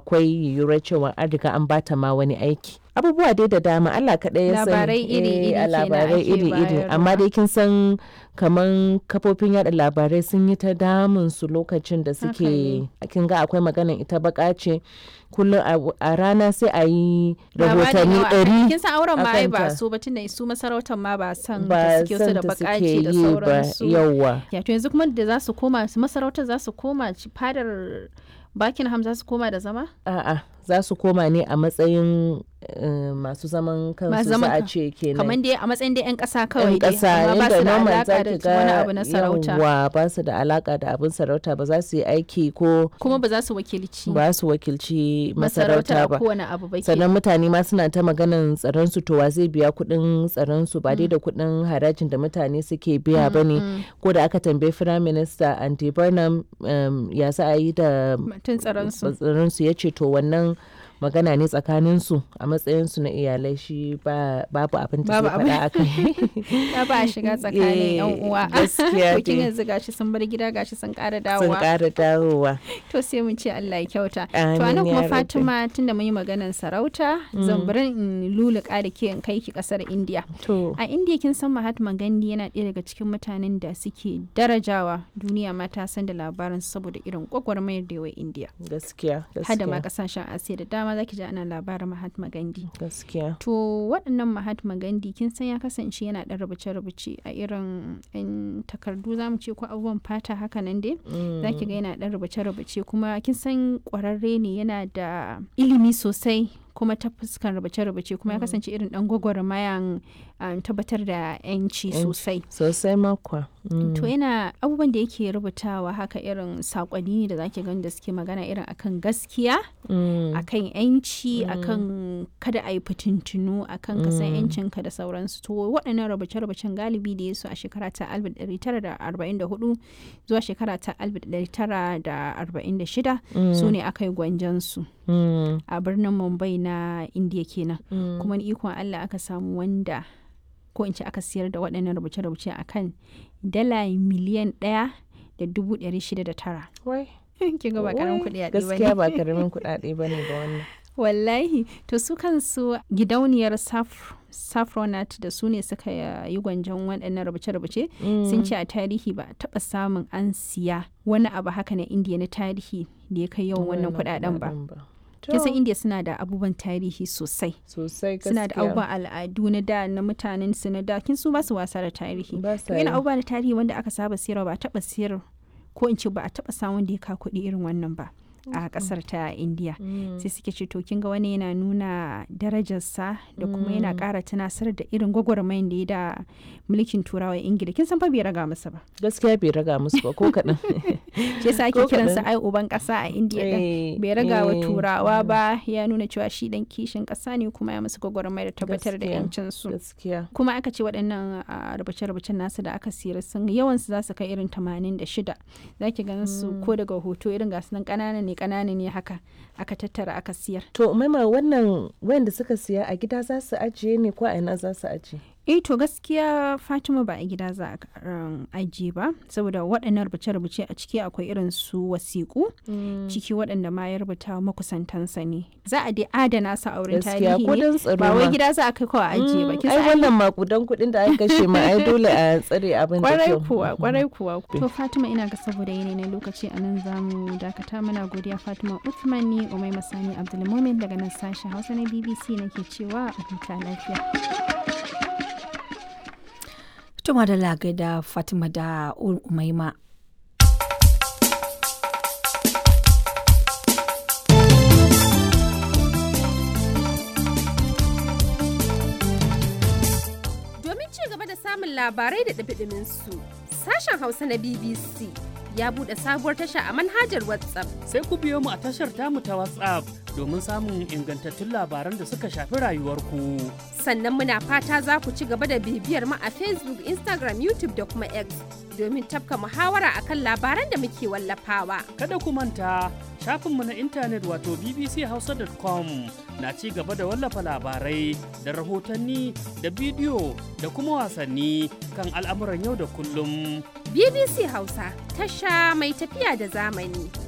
akwai yiwuwar cewa an riga an bata ma wani aiki abubuwa dai da dama Allah kaɗai ya sani Labarai iri-iri Eh, a kenan labarai ake iri-iri amma bayarwa. dai kin san kaman kafofin yada labarai sun yi ta damun su lokacin da Haka suke kin ga akwai maganan ita baka ce kullum a- a rana sai a yi rahotanni ɗari kin san auren ma ai ba akanta. su ba tunda su masarautar ma ba san ba da suke su san da ta suke bakaci da yi ba sauransu yawwa ya to yanzu kuma da za su koma su masarautar za su koma ci- fadar Buckingham za su koma da zama a'a za su koma ne a matsayin eh, masu zaman kansu Masu za zaman a kan- ce kenan kamar dai a matsayin dai 'yan ƙasa kawai yan dai ƙasa amma ba yadda su da normal alaƙa za da ki wani ga abu na sarauta yawwa ba su da alaka da abin sarauta ba za su yi aiki ko kuma ba za su wakilci ba su wakilci masarauta masarauta a ba kowane abu ba ke sannan mutane ma suna ta maganan tsaron su to wa zai biya kuɗin tsaron su ba dai da kuɗin harajin da mutane suke biya ba ne ko da aka tambayi firayim minista andy burnham um, ya za a yi da mutum tsaron su tsaron su ya ce to wannan magana ne tsakanin su a matsayin su na iyalai shi ba babu abin da Babu zai faɗa a kai ya ba a shiga tsakanin yan Eh, uwa gaskiya to kin dai. yanzu gashi sun bar gida gashi sun ƙara sun dawowa ƙara dawowa to sai mun ce Allah ya kyauta to Amin anan ya kuma rabbi. Fatima tunda mun yi maganar sarauta zan bari in luluka da ke in kai ki kasar India to a India kin san Mahatma Gandhi yana ɗaya daga cikin mutanen da suke darajawa duniya ma ta san da labarin saboda irin gwagwarmayar da yawa India gaskiya hada ma gaskiya kasashen Asiya da dama zaki ji ana labarin Mahatma Gandhi gaskiya To waɗannan Mahatma Gandhi kin san ya kasance yana ɗan rubuce-rubuce a irin 'yan takardu za mu ce ko abubuwan fata haka nan dai. Za ki ga yana ɗan rubuce-rubuce kuma kin san ƙwararre ne yana da ilimi sosai kuma ta fuskan rubuce-rubuce kuma ya kasance irin ɗan gwagwarmayan um, tabbatar da 'yanci Yanci. sosai. sosai makwa To yana abubuwan da yake rubutawa haka irin saƙonni ne da zaki gani da suke magana irin akan gaskiya akan yanci akan kada a yi fitintunu akan ka san yancinka da sauransu to waɗannan rubuce-rubucen galibi da ya su a shekara ta 1944 zuwa shekara ta 1946 su ne aka yi gwanjansu a birnin mumbai na indiya kenan kuma ni ikon allah aka samu wanda ko in ce aka siyar da waɗannan rubuce-rubuce akan dala miliyan ɗaya da dubu ɗari shida da tara wai kin ga ba karamin kuɗi a gaskiya ba karamin kuɗaɗe ba ne ba wannan wallahi to su kansu gidauniyar Saf- saffronat da su ne suka yi gwanjon waɗannan rubuce-rubuce sun ce a tarihi ba a taɓa samun an siya wani abu haka na indiya na tarihi da ya kai yawan wannan kuɗaɗen ba kin san indiya suna da abubuwan tarihi sosai sosai suna da gaskiya abubuwan al'adu na da na mutanen su na da kin su ba su wasa da tarihi ba sa yana yi. abubuwa na tarihi wanda aka saba siyarwa ba a taɓa siyar ko in ce ba a taɓa samun da ya ka kuɗi irin wannan ba a ƙasar ta indiya sai suke ce to kin ga wani yana nuna darajarsa da kuma yana ƙara tunasar da irin gwagwarmayin da ya da mulkin turawa ingila kin san fa bai raga masa ba gaskiya bai raga musu ba ko kaɗan shi yasa ake Ko kiransa kaɗan. ai uban ƙasa a indiya din Eh, bai raga wa eh, turawa ba ya nuna cewa shi dan kishin ƙasa ne kuma ya musu gwagwarmaya da tabbatar da Gaskiya. yancin su gaskiya kuma aka ce waɗannan a, rubuce-rubucen nasu da aka siyar sun yawansu za su kai irin 86 za ki gan su ko daga hoto irin gasu nan ƙanana ne ƙanana ne haka aka tattara aka siyar to maima wannan wayanda suka siya a gida za su ajiye ne ko a ina za su ajiye eh to gaskiya fatima ba a gida za a um, ajiye ba saboda waɗannan rubuce-rubuce a ciki akwai irin su wasiƙu ciki waɗanda ma ya rubuta makusantansa ne za a dai adana su a wurin gaskiya tarihi ko ne don tsaro ba wai ma. gida za a kai kawai a ajiye ba Mm, kin ai san wannan makudan kuɗin da aka kashe ma ai dole a tsare abin da kwarai kyau kuwa kwarai kuwa to fatima ina ga saboda yanayi na lokaci a nan za mu dakata muna godiya fatima uthman ni umai masani abdulmumin daga nan sashen hausa na bbc nake cewa a huta lafiya Tuma da lagai da Fatima da Umaima. Domin ci gaba da samun labarai da ɗumi su sashen Hausa na BBC ya buɗe sabuwar tasha a manhajar WhatsApp. sai ku biyo mu a tashar tamu ta WhatsApp domin samun ingantattun labaran da suka shafi rayuwarku. Sannan muna fata za ku ci gaba da bibiyar mu a Facebook, Instagram, YouTube da kuma X domin tafka muhawara akan labaran da muke wallafawa. Kada ku manta shafinmu na intanet wato bbchausa.com na ci gaba da wallafa labarai da rahotanni da bidiyo da kuma wasanni kan al'amuran yau da kullum. BBC Hausa tasha mai tafiya da zamani.